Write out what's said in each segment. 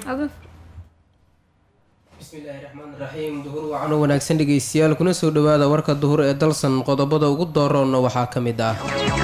bismillaahi raxmaan raxiim duhur wacan oo wanaagsan dhegeystayaal kuna soo dhawaada warka duhur ee dalsan qodobada ugu dooroonna waxaa ka mid ah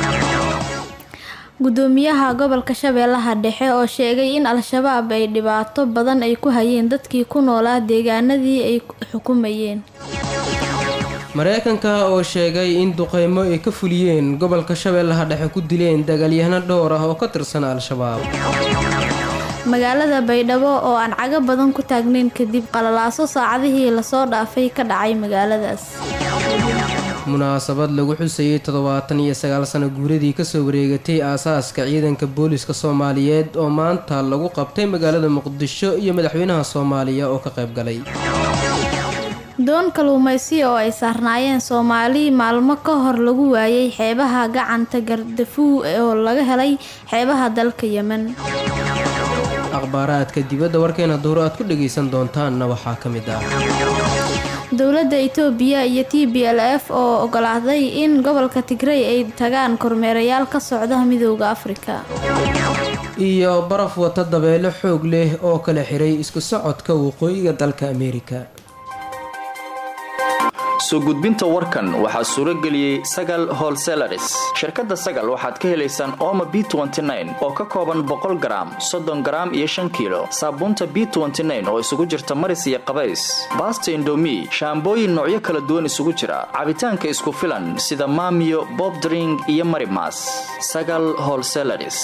gudoomiyaha gobolka shabeellaha dhexe oo sheegay in al-shabaab ay dhibaato badan ay ku hayeen dadkii ku noolaa deegaanadii ay xukumayeen mareykanka oo sheegay in duqeymo ay ka fuliyeen gobolka shabeellaha dhexe ku dileen dagaalyahano dhowr ah oo ka tirsan al-shabaab magaalada baydhabo oo aan cago badan ku taagnayn kadib qalalaaso saacadihii lasoo dhaafay ka dhacay magaaladaas munaasabad lagu xusayay toddobaatan iyo sagaal sano guuradii kasoo wareegatay aasaaska ciidanka booliska soomaaliyeed oo maanta lagu qabtay magaalada muqdisho iyo madaxweynaha soomaaliya oo ka qayb galay doon kaluumaysi oo ay saarnaayeen soomaali maalmo ka hor lagu waayay xeebaha gacanta gardafuw oo laga helay xeebaha dalka yemen akhbaaraadka dibadda warkeena duhur aad ku dhagaysan doontaanna waxaa ka mid ah dowladda itoobiya iyo t b l f oo ogolaaday in gobolka tigrey ay tagaan kormeerayaal ka socda midooda afrika iyo baraf wata dabeelo xoog leh oo kala xiray isku socodka waqooyiga dalka ameerika soo gudbinta warkan waxaa suuro geliyey sagal holselaris shirkadda sagal waxaad ka helaysaan ooma b oo ka kooban boqol garaam soddon garaam iyo shan kiilo saabuunta b oo isugu jirta maris iyo qabays baasta indomi shaambooyin noocyo kala duwan isugu jira cabitaanka isku filan sida maamiyo bobdring iyo marimas sagal holselaris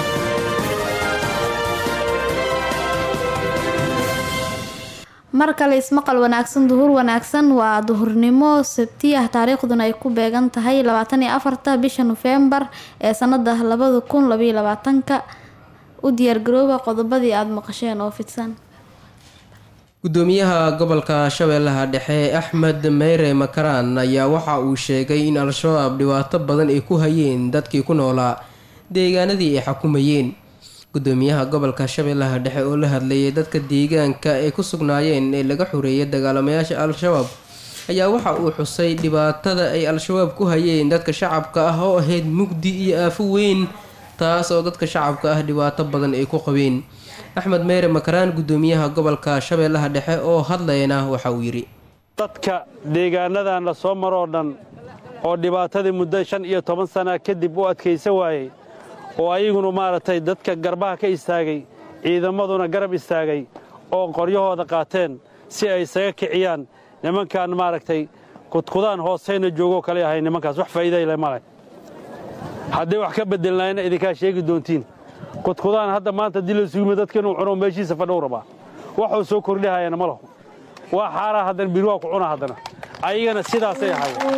mar kale ismaqal wanaagsan duhur wanaagsan waa duhurnimo sabti ah taariikhduna ay ku beegan tahay labaatan iyo afarta bisha nofembar ee sanada labada kun labaiyo labaatanka u diyaargarooba qodobadii aada maqasheen oo fidsan gudoomiyaha gobolka shabeellaha dhexe axmed meyre makaraan ayaa waxa uu sheegay in al-shabaab dhibaato badan ay ku hayeen dadkii ku noolaa deegaanadii ay xukumayeen gudoomiyaha gobolka shabeellaha dhexe oo la hadlayay dadka deegaanka ay ku sugnaayeen ee laga xoreeyay dagaalamayaasha al-shabaab ayaa waxa uu xusay dhibaatada ay al-shabaab ku hayeen dadka shacabka ah oo ahayd mugdi iyo aafo weyn taas oo dadka shacabka ah dhibaato badan ay ku qabeen axmed meyre makaraan gudoomiyaha gobolka shabeellaha dhexe oo hadlayna waxa uu yidhi dadka deegaanadan la soo maroo dhan oo dhibaatadii muddo shan iyo toban sana kadib u adkaysa waayey oo ayaguna maaragtay dadka garbaha ka istaagay ciidamaduna garab istaagay oo qoryahooda qaateen si ay isaga kiciyaan nimankan maaragtay kudkudaan hoosayna joogoo kale ahay nimankaas wax faa'iidayle male hadday wax ka bedelnaayna idinkaa sheegi doontiin kudkudaan hadda maanta dii la sugime dadka inuu cuno meeshiisa fadhow rabaa waxuu soo kordhihayana ma lahu waa xaaraa haddana biri waa ku cuna haddana ayagana sidaasay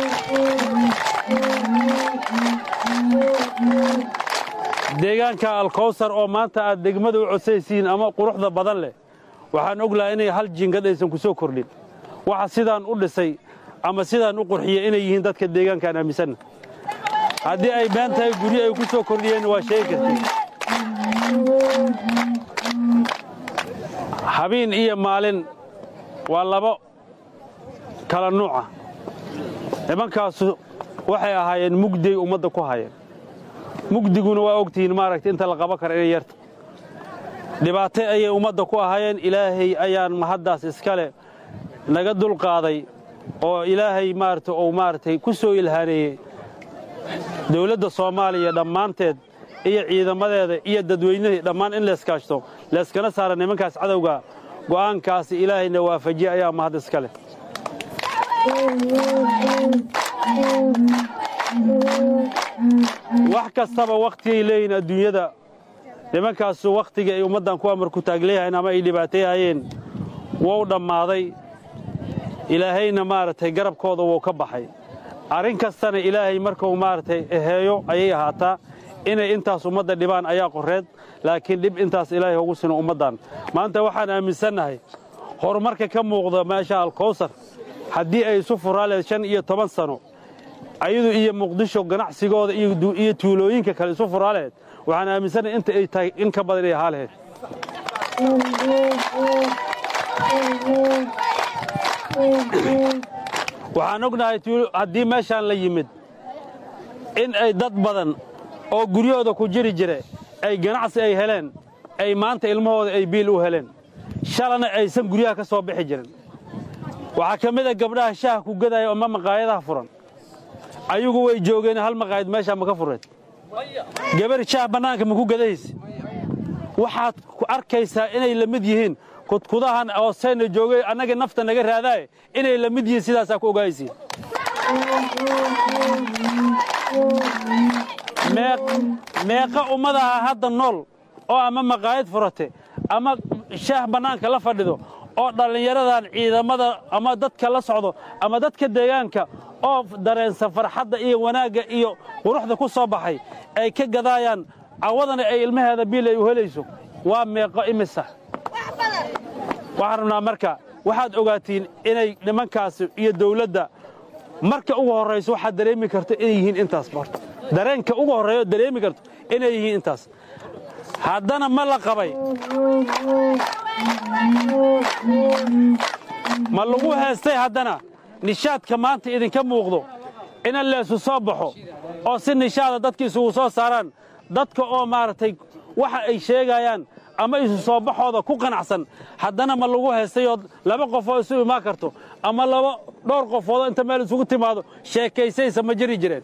ahayd deegaanka alkowsar oo maanta aad degmada u codsaysiin ama quruxda badan leh waxaan oglahay inay hal jingad aysan ku soo kordhin waxa sidaan u dhisay ama sidaan u qurxiyey inay yihiin dadka deegaankaan aaminsanna haddii ay been tahay guryo ay ku soo kordhiyeen waa sheegi karti habeen iyo maalin waa labo kala nuuca nimankaasu waxay ahaayeen mugdiay ummadda ku hayeen mugdiguna waa ogtihiin maaragta inta la qaban kara inay yarta dhibaato ayay ummadda ku ahaayeen ilaahay ayaan mahaddaas iskale naga dulqaaday oo ilaahay maarata uu maaragtay ku soo ilhaaneeyey dawladda soomaaliya dhammaanteed iyo ciidamadeeda iyo dadweynihii dhammaan in layskaashto layskana saara nimankaas cadowga go'aankaasi ilaahayna waafajiye ayaa mahad iskale wax kastaba wakhtigay leeyihin adduunyada nimankaasu wakhtigii ay ummaddan ku amar ku taagleeyahayn ama ay dhibaatayahayeen wou dhammaaday ilaahayna maaragtay garabkooda wuu ka baxay arrin kastana ilaahay markuu maaragtay eheeyo ayay ahaataa inay intaas ummadda dhibaan ayaa qorreed laakiin dhib intaas ilaahay ugu sino ummaddan maanta waxaan aaminsannahay horumarka ka muuqda meesha alkowsar haddii ay isu furaaleed shan iyo toban sano ayadu iyo muqdisho ganacsigooda iyo tuulooyinka kale isu furaaleed waxaan aaminsannahay inta ay tahay in ka badan inay ahaa lahayd waxaan ognahay haddii meeshaan la yimid in ay dad badan oo guryahooda ku jiri jire ay ganacsi ay heleen ay maanta ilmahooda ay biil u heleen shalana aysan guryaha ka soo bixi jirin waxaa ka mid a gabdhaha shaaha ku gadaya ama maqaayadaha furan ayagu way joogeen hal maqaayad meeshaa ma ka fureed gabar shaah bannaanka ma ku gadahayse waxaad ku arkaysaa inay la mid yihiin kudkudahan oo sayna joogay annaga nafta naga raadaaye inay la mid yihiin sidaasaa ku ogaaysiin meeqa ummadaha hadda nool oo ama maqaayad furate ama shaah bannaanka la fadhido oo dhallinyaradan ciidamada ama dadka la socdo ama dadka deegaanka oo dareensa farxadda iyo wanaagga iyo quruxda ku soo baxay ay ka gadaayaan cawadana ay ilmaheeda biil ay u helayso waa meeqo imisa waxaan rabnaa marka waxaad ogaatiin inay nimankaasi iyo dawladda marka ugu horrayso waxaad dareemi karto inay yihiin intaas horta dareenka ugu horreeyo dareemi karto inay yihiin intaas haddana ma la qabay ma lagu heestay haddana nishaadka maanta idinka muuqdo ina leesu soo baxo oo si nishaada dadka isugu soo saaraan dadka oo maaragtay waxa ay sheegayaan ama isu soo baxooda ku qanacsan haddana ma lagu heestayoo laba qofoo isu imaan karto ama laba dhowr qofoodoo inta meel isugu timaado sheekaysaysa ma jiri jireen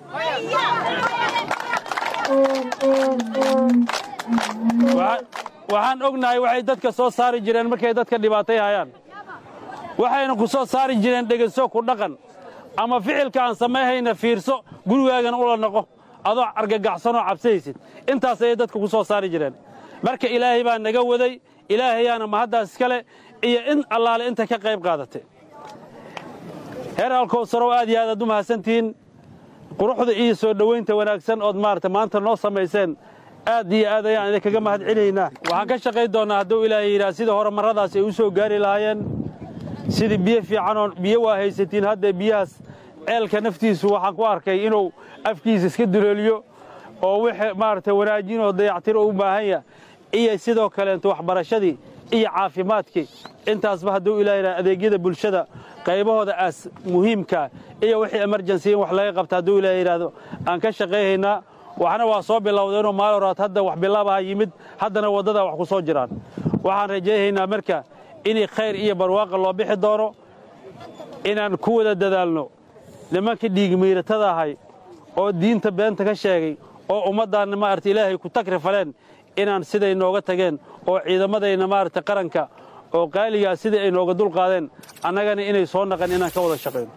waxaan ognahay waxay dadka soo saari jireen markay dadka dhibaatay hayaan waxayna ku soo saari jireen dheganso ku dhaqan ama ficilka aan samayhayna fiirso gurigaagana ula noqo adoo argagaxsanoo cabsahaysid intaas ayay dadka ku soo saari jireen marka ilaahay baa naga waday ilaahayaana mahaddaas iskale iyo in allaale inta ka qayb qaadatay heer alkowsarow aad iyo aad aad u mahadsantihiin quruxda iyo soo dhowaynta wanaagsan ood maarata maanta noo samayseen aad iyo aad ayaan idinkaga mahad celinaynaa waxaan ka shaqayn doonnaa hadduu ilaahay yidhaha sida horumarradaas ay u soo gaari lahaayeen sidii biyo fiicanoo biyo waa haysatiin haddee biyahaas ceelka naftiisu waxaan ku arkay inuu afkiisa iska duleeliyo oo wixii maaragtay wanaajinoo dayactiro u baahan yah iyo sidoo kaleento waxbarashadii iyo caafimaadkii intaasba hadduu ilaahay yidhaha adeegyada bulshada qaybahooda aas muhiimka iyo wixii emergency in wax laga qabta hadduu ilaahay yidhaahdo aan ka shaqayhaynaa waxna waa soo bilowdeenoo maal horaad hadda wax bilaabaha yimid haddana waddadaa wax ku soo jiraan waxaan rajayhaynaa marka inay khayr iyo barwaaqa loo bixi doono inaan ku wada dadaalno nimanka dhiigmiiratada ahay oo diinta beenta ka sheegay oo ummaddaanna maarata ilaahay ku tagri faleen inaan siday nooga tageen oo ciidamadayna maarata qaranka oo qaaligaa sidai ay nooga dul qaadeen annagana inay soo naqan inaan ka wada shaqayno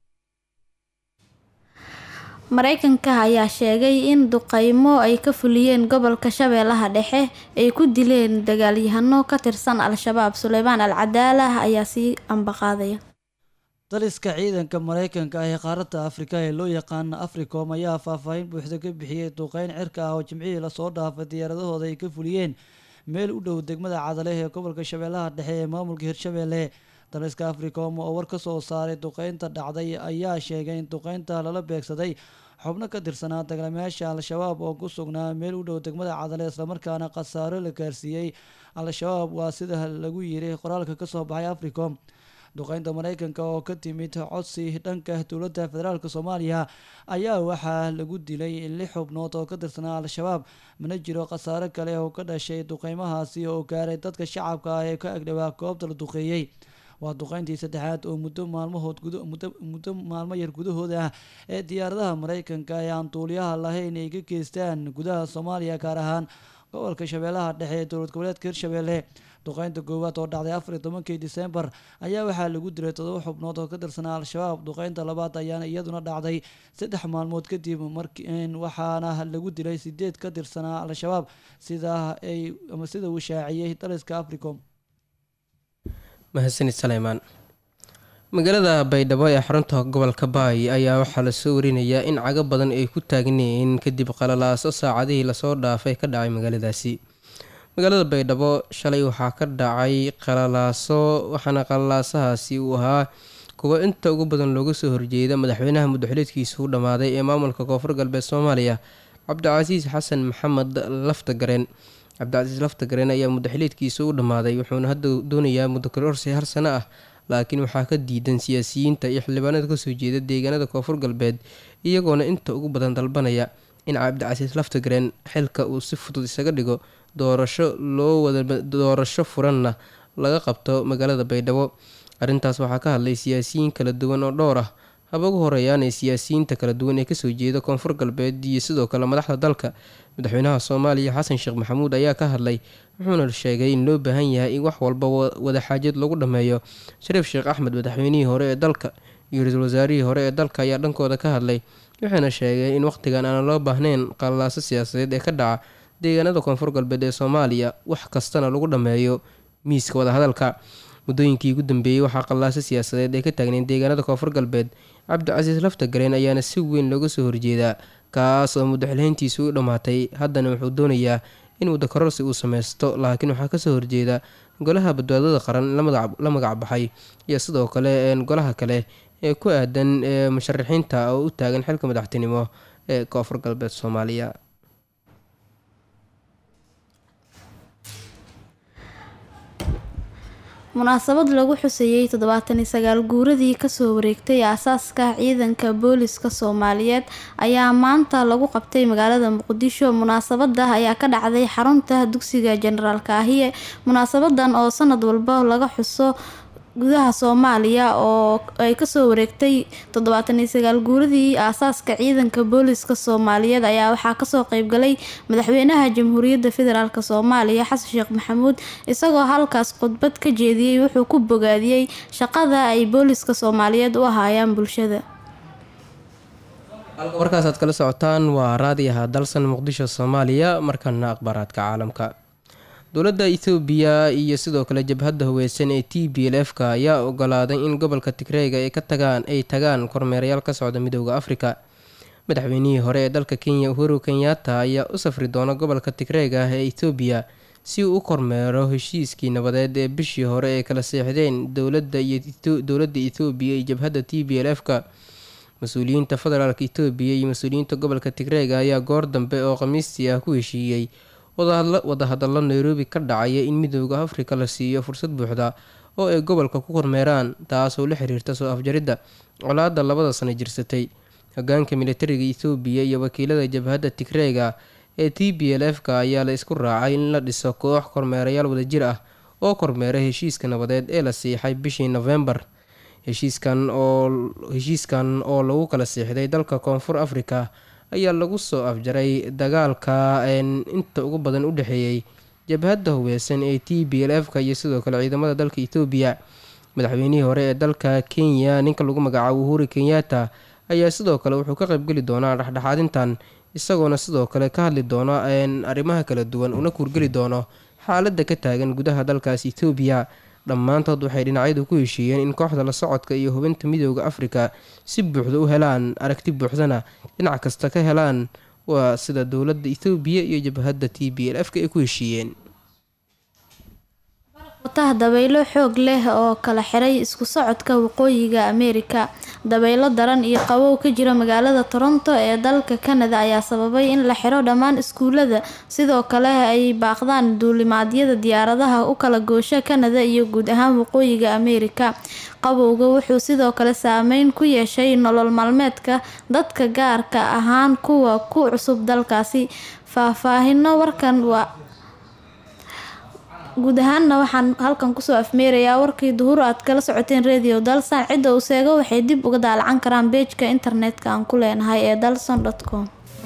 mareykanka ayaa sheegay in duqeymo ay ka fuliyeen gobolka shabeellaha dhexe ay ku dileen dagaalyahano ka tirsan al-shabaab suleymaan al cadaalah ayaa sii ambaqaadaya daliska ciidanka mareykanka ah ee qaaradda afrika ee loo yaqaana africom ayaa faahfaahin buuxda ka bixiyey duqeyn cirka ah oo jimcihii lasoo dhaafay diyaaradahooda ay ka fuliyeen meel u dhow degmada cadale ee gobolka shabeellaha dhexe ee maamulka hirshabeelle daliska africom oo war ka soo saaray duqeynta dhacday ayaa sheegay in duqeynta lala beegsaday xubno ka tirsanaa dagaalamayaasha al-shabaab oo ku sugnaa meel u dhow degmada cadale islamarkaana khasaaro la gaarsiiyey al-shabaab waa sida lagu yiri qoraalka kasoo baxay africom duqeynta mareykanka oo ka timid codsi dhanka dowladda federaalk soomaaliya ayaa waxaa lagu dilay lix xubnood oo ka tirsanaa al-shabaab mana jiro khasaaro kale oo ka dhashay duqeymahaasi oo gaaray dadka shacabka ah ee ka agdhawaa goobta la duqeeyey waa duqeyntii saddexaad oo muddo maalmahood muddo maalmo yar gudahooda ah ee diyaaradaha mareykanka ee aan duuliyaha lahayn ay ka geystaan gudaha soomaaliya gaar ahaan gobolka shabeellaha dhexe ee dowlad goboleedka hirshabeelle duqeynta koowaad oo dhacday afar iyo tobankii disembar ayaa waxaa lagu dilay todoba xubnood oo ka tirsanaa al-shabaab duqeynta labaad ayaana iyaduna dhacday saddex maalmood kadib mark waxaana lagu dilay sideed ka tirsanaa al-shabaab sida ay ama sida uu shaaciyey daliska africom mahadsanid saleymaan magaalada baydhabo ee xarunta gobolka baay ayaa waxaa lasoo warinayaa in cago badan ay ku taagneen kadib qalalaaso saacadihii lasoo dhaafay ka dhacay magaaladaasi magaalada baydhabo shalay waxaa ka dhacay qalalaaso waxaana qalalaasahaasi uu ahaa kuwa inta ugu badan looga soo horjeeda madaxweynaha muddaxileedkiisa u dhammaaday ee maamulka koonfur galbeed soomaaliya cabdicasiis xasan maxamed laftagareen cabdicasiis laftagareen ayaa muddaxileedkiisa u dhammaaday wuxuuna hadda doonayaa muddo kororsi har sano ah laakiin waxaa ka diidan siyaasiyiinta iyo xildhibaanada kasoo jeeda deegaanada koonfur galbeed iyagoona inta ugu badan dalbanaya in cabdicasiis laftagareen xilka uu si fudud isaga dhigo doorasho loo wada doorasho furanna laga qabto magaalada baydhabo arrintaas waxaa ka hadlay siyaasiyiin kala duwan oo dhowr ah haba ugu horeeyaanay siyaasiyiinta kala duwan ee kasoo jeeda koonfur galbeed iyo sidoo kale madaxda dalka madaxweynaha soomaaliya xasan sheekh maxamuud ayaa ka hadlay wuxuuna sheegay in loo baahan yahay in wax walba wadaxaajad lagu dhameeyo shariif sheekh axmed madaxweynihii hore ee dalka iyo ra-iisul wasaarihii hore ee dalka ayaa dhankooda ka hadlay wuxuuna sheegay in wakhtigan aan loo baahnayn qalaaso siyaasadeed ee ka dhaca deegaanada koonfur galbeed ee soomaaliya wax kastana lagu dhameeyo miiska wadahadalka muddooyinkii ugu dambeeyey waxaa qallaaso siyaasadeed ee ka taagnayn deegaanada koonfur galbeed cabdicasiis laftagareen ayaana si weyn looga soo horjeedaa kaas oo muddo xilhayntiisu u dhammaatay haddana wuxuu doonayaa in muddo kororsi uu sameysto laakiin waxaa kasoo horjeeda golaha badbaadada qaran la magac baxay iyo sidoo kale golaha kale ee ku aadan musharaxiinta oo u taagan xilka madaxtinimo ee koonfur galbeed soomaaliya munaasabad lagu xuseeyey toddobaatan iyo sagaal guuradii kasoo wareegtay aasaaska ciidanka booliska soomaaliyeed ayaa maanta lagu qabtay magaalada muqdisho munaasabada ayaa ka dhacday xarunta dugsiga jenaraal kaahiye munaasabadan oo sanad walba laga xuso gudaha soomaaliya oo ay kasoo wareegtay toddobaatan iyo sagaal guuradii aasaaska ciidanka booliska soomaaliyeed ayaa waxaa kasoo qeybgalay madaxweynaha jamhuuriyadda federaalk soomaaliya xasan sheekh maxamuud isagoo halkaas khudbad ka jeediyey wuxuu ku bogaadiyey shaqada ay booliska soomaaliyeed u ahaayaan bulshada halka warkaas aad kala socotaan waa raadiyaha dalsan muqdisho soomaaliya markana akhbaaraadka caalamka dowladda ethoobiya iyo sidoo kale jabhadda haweysan ee t b l f ka ayaa ogolaaday in gobolka tigreega ay ka tagaan ay tagaan kormeerayaal ka socda midooda afrika madaxweynihii hore ee dalka kenya uhuru kenyatta ayaa u safri doona gobolka tigreega ah ee ethoobiya si uu u kormeero heshiiskii nabadeed ee bishii hore ee kala seexdeen dowladda iyodowladda ethoobiya iyo jabhadda t b l f ka mas-uuliyiinta federaalk etoobiya iyo mas-uuliyiinta gobolka tigreega ayaa goor dambe oo khamiistii ah ku heshiiyey wadahadallo nairobi ka dhacaya in midooda afrika la siiyo fursad buuxda oo ay gobolka ku kormeeraan taasoo la xiriirta soo afjaridda colaada labada sano jirsatay hogaanka militariga ethoobiya iyo wakiilada jabhadda tigreega ee t b l f ka ayaa la isku raacay in la dhiso koox kormeerayaal wadajir ah oo kormeera heshiiska nabadeed ee la siixay bishii nofembar heshiiskan oo heshiiskan oo lagu kala siixday dalka koonfur afrika ayaa lagu soo afjaray dagaalka inta ugu badan u dhexeeyey jabhadda hubeysan ee t b l f ka iyo sidoo kale ciidamada dalka etoobiya madaxweynihii hore ee dalka kenya ninka lagu magacaabo uhuri kenyatta ayaa sidoo kale wuxuu ka qaybgeli doonaa dhexdhexaadintan isagoona sidoo kale ka hadli doona arrimaha kala duwan una kuurgeli doono xaaladda ka taagan gudaha dalkaas etoobiya dhammaantood waxay dhinacyadu ku heshiiyeen in kooxda la socodka iyo hubinta midooda afrika si buuxda u helaan aragti buuxdana dhinac kasta ka helaan waa sida dowladda ethoobiya iyo jabhadda t b l f ka ay ku heshiiyeen wataha dabaylo xoog leh oo kala xiray isku socodka waqooyiga ameerika dabaylo daran iyo qabow ka jira magaalada toronto ee dalka canada ayaa sababay in la xiro dhammaan iskuulada sidoo kale ay baaqdaan duulimaadyada diyaaradaha u kala goosha canada iyo guud ahaan waqooyiga ameerika qabowga wuxuu sidoo kale saameyn ku yeeshay nolol maalmeedka dadka gaarka ahaan kuwa ku cusub dalkaasi faahfaahino warkan waa guud ahaanna waxaan halkan kusoo afmeerayaa warkii duhur aad kala socoteen radio dalsan cidda uu seego waxay dib uga daalacan karaan beejka internetka aan ku leenahay ee dalson com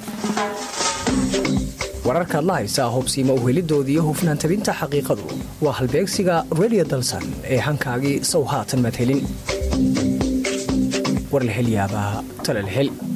wararkaad la haysaa hubsiima uhelidoodii hufnaan tabinta xaqiiqadu waa halbeegsiga radio dalsan ee hankaagii sow haatan madhelin war la helyaabaa talal hel